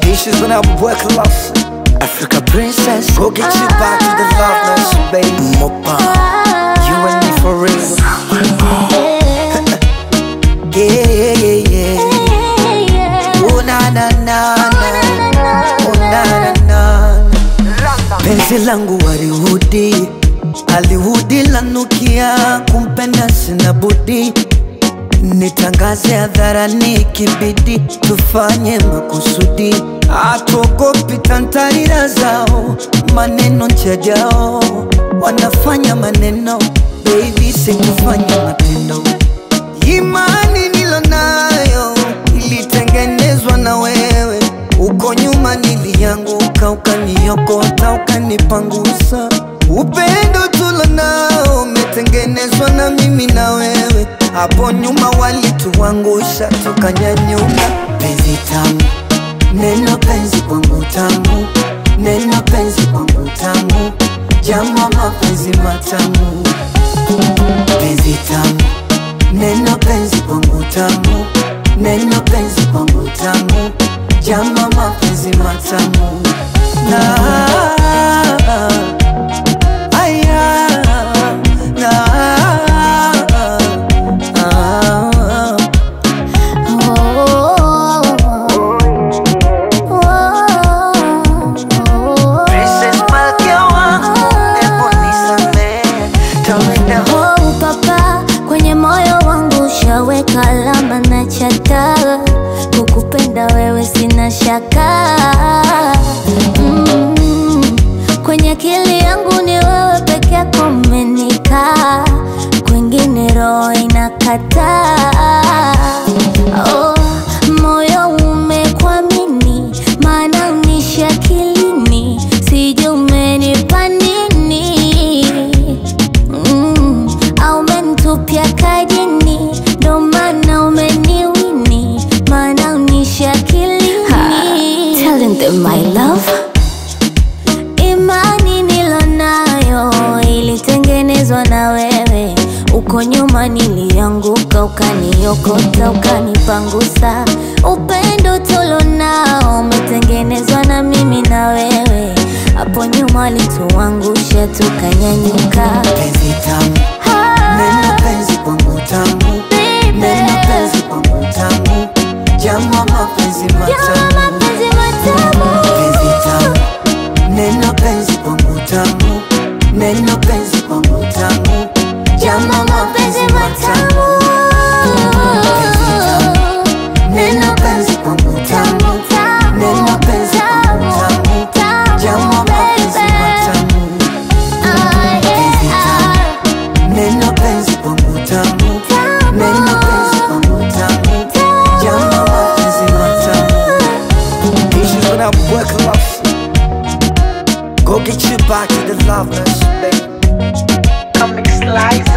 Issues when I work lost. Africa princess, go get you back to the loveless, baby. Mopa, you and me for real. Yeah, yeah, yeah. Oh na na na na, oh na na na. Penzi langu walihudi, alihudi lanukia, kumpenda sina budi nitangaze hadharani, kibidi tufanye makusudi, atuogopi tantarira zao, maneno njajao, wanafanya maneno, baby sikufanya matendo. Imani nilonayo ilitengenezwa na wewe, uko nyuma nilianguka, ukaniokota, ukanipangusa. Upendo tulonao umetengenezwa na mimi na wewe, hapo nyuma walituangusha, tukanyanyuka. Penzi tamu, neno penzi kwangu tamu, neno penzi kwangu tamu, jama mapenzi matamu, penzi tamu Neno penzi kwangu tamu, neno penzi kwangu tamu, jama mapenzi matamu na aya na ah, Princess Malkia wangu, hebu nisamehe, tawenda Oh, papa, kwenye moyo wangu ushaweka alama na chata, kukupenda wewe sina shaka mm. Kwenye akili yangu ni wewe peke yako umenikaa, kwingine roho inakataa. Oh, moyo umekwamini, maana unishi akilini, sijui umenipa nini mm, au umenitupia kajini, ndo maana umeniwini, maana unishi akilini. Telling them my love Imani nilonayo ilitengenezwa na wewe, uko nyuma nilianguka, ukaniokota, ukanipangusa. Upendo tulonao umetengenezwa na mimi na wewe, hapo nyuma walituangusha, tukanyanyuka. penzi tamu, neno penzi kwangu tamu, neno penzi kwangu tamu, jama mapenzi matamu mapenzi matamu penzi tamu, neno penzi kwangu tamu, neno penzi kwangu tamu, jama mapenzi matamu penzi tamu, neno penzi kwangu tamu, neno penzi kwangu tamu, jama mapenzi matamu penzi tamu, neno penzi kwangu tamu, neno penzi kwangu tamu, jama mapenzi matamu Issues when I work lost. Go get you back to the loveless, baby. Comic Slice.